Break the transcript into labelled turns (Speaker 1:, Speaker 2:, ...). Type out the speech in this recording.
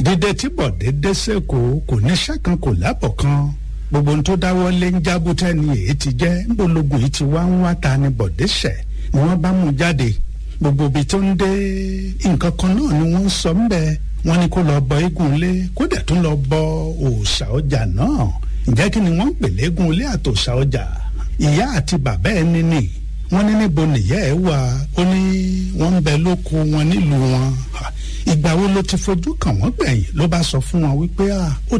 Speaker 1: dídé tí bọ̀dé dé sẹ́kọ̀ọ́ kò níṣẹ́ kan kò lábọ̀ kan gbogbo ohun tó dáwọ́ lé ń jábútẹ́ ni èyí ti jẹ́ ńbologun yìí ti wá ń wá ta ni bọ̀dé ṣẹ̀ ni wọ́n bá mú jáde gbogbo ibi tó ń dé nǹkan kan náà ni wọ́n ń sọ ń bẹ wọ́n ní kó lọ bọ eégún ilé kó dẹ̀ tún lọ bọ òòṣà ọjà náà ǹjẹ́ kí ni wọ́n ń pèlè eégún ilé àtòòṣà ọjà ìyá àti bàbá ẹni nì wọ́n ní níbo nìyá ẹ̀ wà ó ní wọ́n ń bẹ lóko wọn nílùú wọn ìgbà wo ló ti fojú kàn wọ́n gbẹ̀yìn ló bá sọ fún wọn wípé ó